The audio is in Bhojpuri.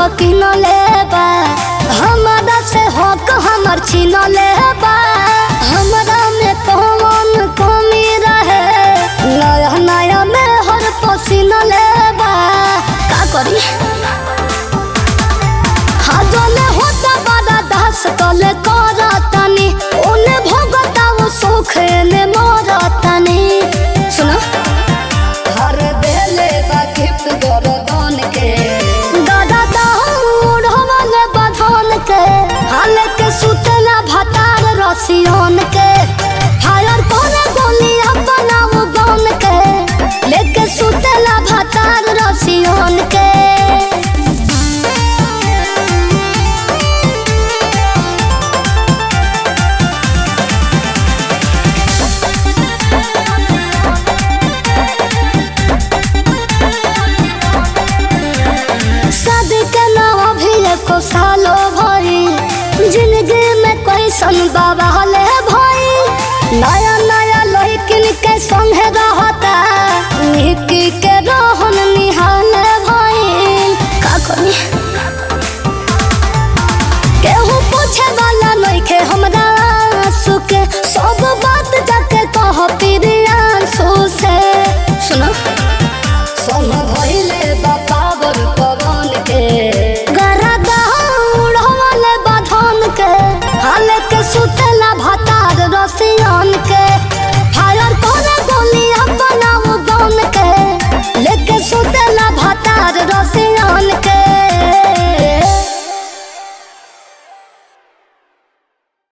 किन लेबा हमारा से हक हमर छीन लेबा हमरा में कौन कमी रहे नया नया में हर पसीन लेबा का करी हाजले होता बड़ा दास तले करतानी ओने भोगता वो सुखे ने मरतानी सुनो हर बेले बा गिफ्ट गरदन के दादा दाऊड़ हमले बधन के हाल के सुतला भतार रसियन के फायर करे गोली अपना वो गन के लेके सुतला भतार रसियन के शादी के नाम भी एको सालो भरी जिंदगी में कोई सन बाबा ले